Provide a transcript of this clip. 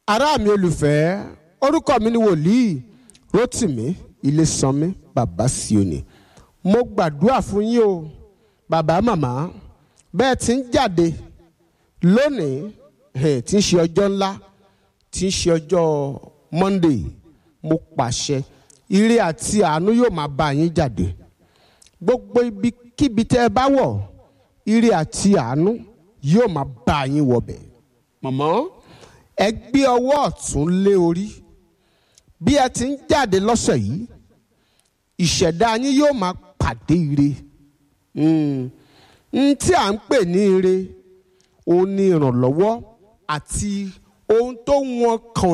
ará mi olùfẹ́ orúkọ mi ni wòlíì Rótìmí Ilésanmí bàbá Síónì mo gbàdúrà fún yín o bàbá màmá bẹ́ẹ̀ tí ń jáde lónìí eh, tí ń ṣe ọjọ́ ńlá tí ń ṣe ọjọ́ Monday mo pàṣẹ ire àti àánú yóò máa bá yín jáde gbogbo ibikíbi tẹ́ ẹ bá wọ̀ ire àti àánú yóò máa bá yín wọbẹ̀ mọ̀mọ́ ẹ gbé ọwọ́ ọ̀tún lé orí bí ẹ ti ń jáde lọ́sẹ̀ yìí ìṣẹ̀dá yín yóò máa pàdé ire n tí à ń pè ní ire òun ni ìrànlọ́wọ́ àti ohun tó wọn kàn